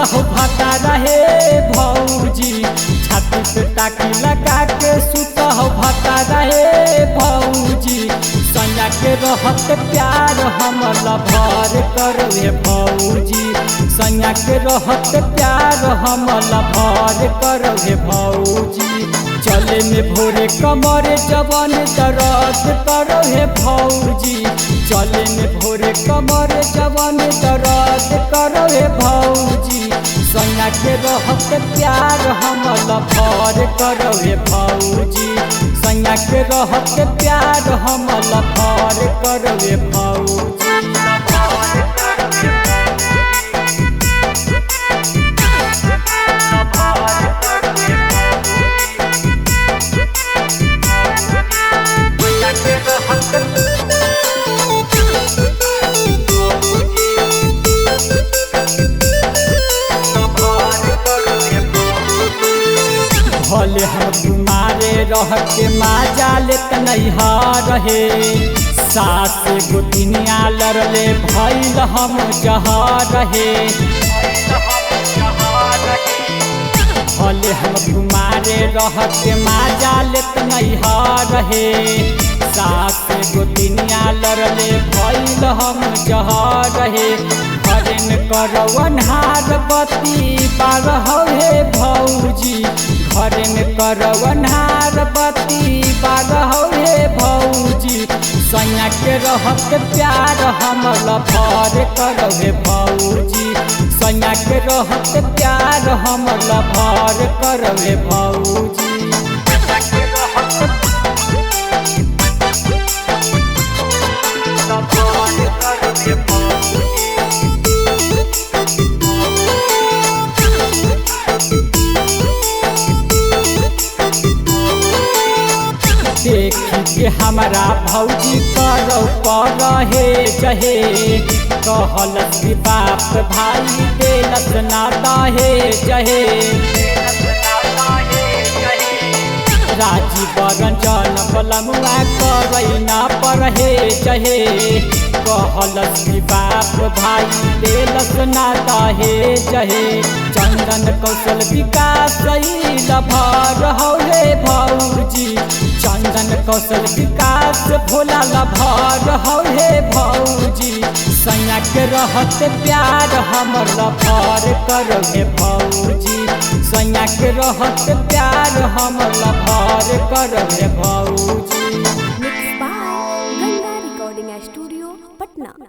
हो भता रहे भौजी छाती पे टाकी लगा के सुत हो भता रहे भौजी सैया के रहत प्यार हम लभर करवे भौजी सैया के रहत प्यार हम लभर करवे भौजी चले में भोरे कमर जवन दर्द करो हे भौजी चले में भोरे कमर जवन दर्द करो हे भौजी सैया के रहत प्यार हम लभर करो हे भौजी सैया के रहत प्यार हम लभर करो हे भौजी भले हम तुम्हारे रह के माजा लेत नहीं रहे सास गोतिनिया लड़ले भैल हम जहा रहे भले हम तुम्हारे रह के माजा लेत नहीं रहे सास गोतिनिया लड़ले भैल हम जहा रहे हरिन करवनहार बती बारह हे भौजी घरे में करवनहार बती बारह हे भौजी सैया के रहत प्यार हम लभर करवे भौजी सैया के रहत प्यार हम लभर करवे भौजी देखी के हमारा भौजी करो पर हे जहे कहलस कि बाप भाई देलस ना दहे जहे राजी बरंजन बलमुआ करई ना पढ़े जहे कहलस कि बाप भाई देलस ना दहे जहे चंदन कौशल विकास लभर हौले भौजी चंदन कौशल विकास भोला लभर हौले भौजी सैया के रहत प्यार हमर लभर करवे भौजी सैया के रहत प्यार हमर लभर करवे भौजी Mixed by Ganga Recording Studio, Patna.